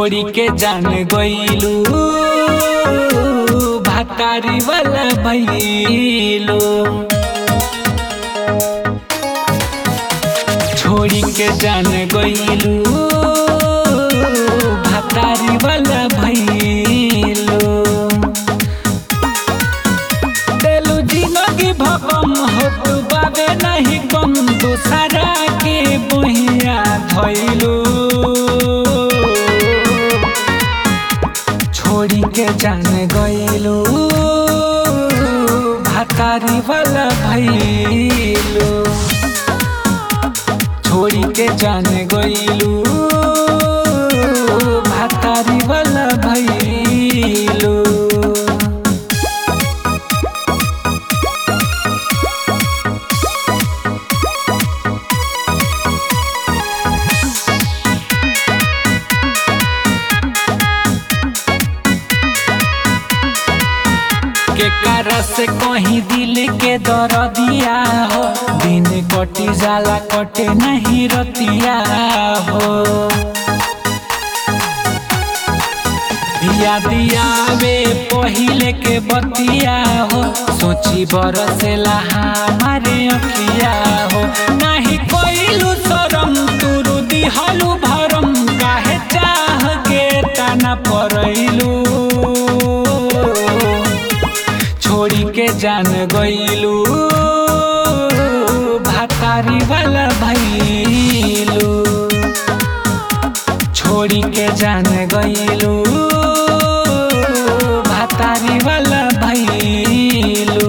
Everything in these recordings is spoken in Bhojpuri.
छोड़ी के जान गईलू भातारी वाला भैलू छोड़ी के जान गईलू भातारी वाला भैलू देलू जिंदगी भकम होत बाबे नहीं कम दूसरा के बहिया धैलू छोड़ी के जान गईलू भातारी वाला भैलू छोड़ी के जान गईलू भातारी वाला भैलू के कारण से कहीं दिल के दर दिया हो दिन कटी जाला कटे नहीं रतिया हो दिया दिया वे पहिले के बतिया हो सोची बरसेला हमारे अखिया हो नहीं कोइलू शरम तुरु दिहलू भरम काहे चाह के तना परैलू छोड़ी के जान गईलू भातारी वाला भैलू छोड़ी के जान गईलू भातारी वाला भैलू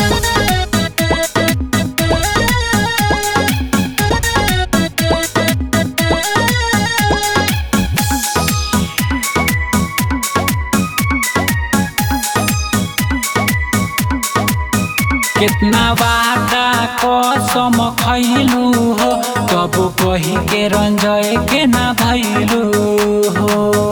कितना वादा कसम खैलू हो तब कही के रंजय के ना भैलू हो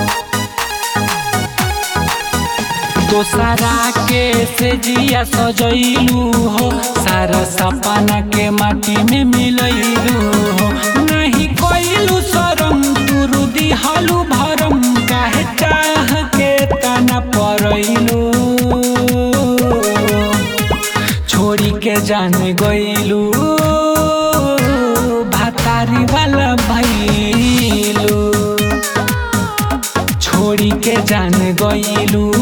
दोसरा के से जिया सजैलू हो सारा सपना के माटी में मिलैलू हो नहीं कोइलू शरम तुरु दिहलू भरम काहे चाह के तना परैलू छोड़ी के जान गईलू भातारी वाला भैलू छोड़ी के जान गईलू